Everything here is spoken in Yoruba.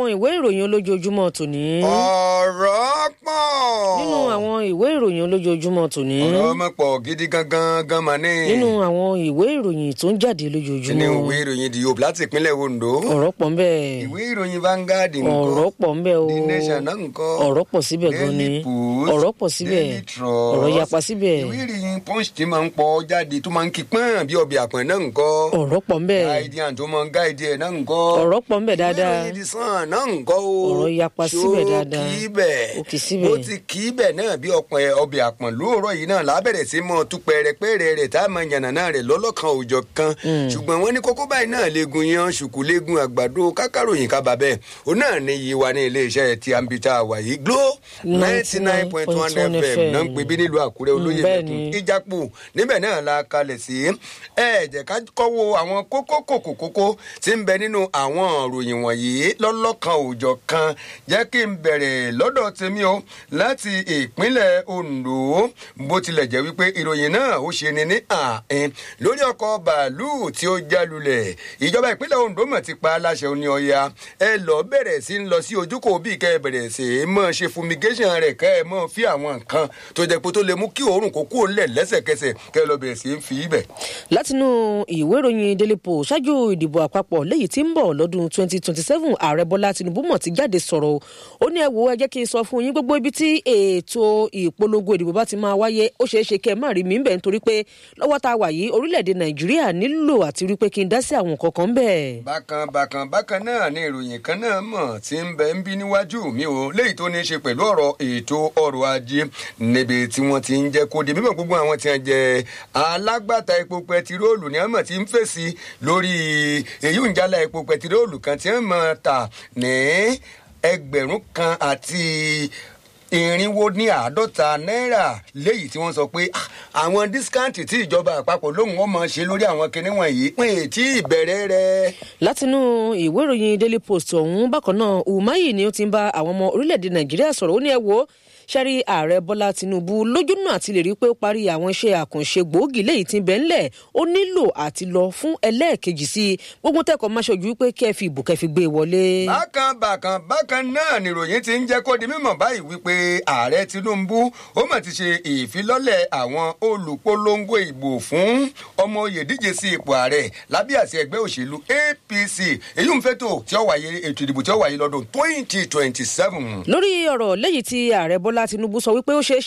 ìwé ìròyìn olójoojúmọ́ tòní. ọ̀rọ̀ pọ̀. nínú àwọn ìwé ìròyìn olójoojúmọ́ tòní. ọ̀rọ̀ mọ̀ pọ̀ gidi gangan gan mà ní. nínú àwọn ìwé ìròyìn tó ń jáde nínú lójoojúmọ́. ìwé ìròyìn the hope láti ìpínlẹ̀ ondo. ọ̀rọ̀ pọ̀ ńbẹ̀. ìwé ìròyìn Vanguard nǹkan. ọ̀rọ̀ pọ̀ ńbẹ̀ o. the nation náà nǹkan. ọ̀rọ̀ pọ̀ síbẹ̀ gan ni. Daily Post, ọ̀rọ̀ pọ̀ síbẹ̀. Daily Trust. ọ̀rọ̀ yapa síbẹ̀. ìwé ìròyìn punch ti máa ń pọ̀ jáde tó máa ń kí pọ́n bí ọbẹ̀ àpọ̀n náà nǹkan. ọ̀rọ̀ pọ̀ ńbẹ̀. guardian tó máa ń guide ẹ̀ náà nǹkan. ọ̀rọ̀ pọ̀ ńbẹ̀ dáadáa. ìwé ìròyìn the sun náà nǹkan o. Ọ̀rọ̀ yapa síbẹ̀ dáadáa. ṣó kì í bẹ̀. Ó kì í síbẹ̀. bó ti kì í bẹ̀ náà bí ọ̀pọ̀ ọbẹ̀ àpọ̀n lóòrọ̀ yìí náà lábẹ̀rẹ̀ sí mọ́ tú pẹ̀rẹ̀pẹ̀rẹ̀ rẹ̀ tá a máa yànnà náà rẹ̀ lọ́lọ́kan òòjọ́ kan. ṣùgbọ́n wọ́n ní kókó báyìí náà legun yan ṣùkú legun àgbàdo kákàròyìn kábà bẹ́ẹ̀ ó náà ní iye wa ní iléeṣẹ́ tí a ń bi tá a wà yìí Glo ninety nine point one fm náà ń pè bí nílùú Àkúrẹ́ olóyè bẹ́ẹ̀ mẹ́tún ni. ìjápò níbẹ̀ náà la kalẹ̀ sí ẹ jẹ́ ká kọ́wọ́ àwọn kókó kòkó kókó tí ń bẹ nínú àwọn ìròyìn wọ̀nyí lọ́lọ́kan òòjọ́ kan jẹ́ kí n bẹ̀rẹ̀ lọ́dọ̀ tèmi o láti ìpínlẹ̀ Ondo bó tilẹ̀ jẹ́ wípé ìròyìn náà ó ṣe ni ní àárín lórí ọkọ̀ bàálù tí ó já lulẹ̀ ìjọba ìpínlẹ̀ Ondo mọ̀ ti pa aláṣẹ oní ọya ẹ lọ bẹ̀rẹ̀ sí ń lọ sí ojúkò bíi kẹ́ ẹ bẹ̀rẹ̀ sí í mọ̀ ṣe fumigation rẹ̀ kẹ́ ẹ mọ̀ fi àwọn nǹkan tó jẹ́ pé tó lè mú kí òórùn kó kúrò ńlẹ̀ lẹ́sẹ̀kẹsẹ̀ kẹ́ ẹ lọ bẹ̀rẹ̀ sí í fi ibẹ̀. látinú ìwé ìròyìn daily post ṣáájú ìdìbò àpapọ̀ léyìí tí ń bọ̀ lọ́dún 2027 ààrẹ bọ́lá tinubu mọ̀ ti jáde sọ̀rọ̀ o. ó ní ẹ wo ẹ jẹ́ kí n sọ fún yín gbogbo ibi tí ètò ìpolongo ìdìbò bá ti máa wáyé ó ṣeé ṣe kẹ́ ẹ má rí mi ń bẹ̀ nítorí pé lọ́wọ́ tá a wà yìí orílẹ̀-èdè nàìjíríà nílò àti rí pé kí n dá sí àwọn nǹkan kan bẹ́ẹ̀. bákan bákan bákan náà ni ìròyìn kan náà mọ̀ tí ń bẹ ń bí níwájú mi o léyìí tó ní í ṣe pẹ̀lú ọ̀rọ̀ ètò ọrọ̀ ajé níbi tí wọ́n ti ń jẹ́ kó di mímọ̀ gbogbo àwọn tí wọ́n jẹ́ alágbàtà epo pẹtiróòlù ní àmọ̀ tí ń fèsì lórí èyí ń jálá epo pẹtiróòlù kan tí wọ́n mọ̀ ta ní ẹgbẹ̀rún kan àti irinwó ní àádọ́ta náírà léyìí tí wọ́n sọ pé ah, àwọn dískáǹtì tí ìjọba àpapọ̀ lóhùn wọn máa ṣe lórí àwọn kinní wọ̀nyí pé tí ìbẹ̀rẹ̀ rẹ̀. látinú ìwé ìròyìn daily post ọ̀hún bákan náà umahi ni ó ti ń bá àwọn ọmọ orílẹ̀-èdè nàìjíríà sọ̀rọ̀ ó ní ẹ wo sẹ́rí ààrẹ bọ́lá tinubu lójúnà àti lè rí i pé ó parí àwọn iṣẹ́ àkànṣe gbòógì léyìí tí ń bẹ ńlẹ̀ ó nílò àti lọ fún ẹlẹ́ẹ̀kejì sí i gbogbo tẹ́kọ̀ọ́ máa ṣojú pé kẹ́ ẹ fi ìbò kẹ́ ẹ fi gbé e wọlé. bákan bákan bákan náà nìròyìn ti ń jẹ́ kó di mímọ̀ báyìí wípé ààrẹ tinubu ó mà ti ṣe ìfilọ́lẹ̀ àwọn olùpolongo ìbò fún ọmọ oyè díje sí ipò ààrẹ lábẹ́ àṣẹ ẹgbẹ́ òṣèlú apc èyí ń fẹ́tò tí ó wáyé ètò ìdìbò tí ó wáyé lọ́dún twenty twenty seven. lórí ọ̀rọ̀ léyìí tí ààrẹ bọ́lá tinubu sọ wípé ó ṣeé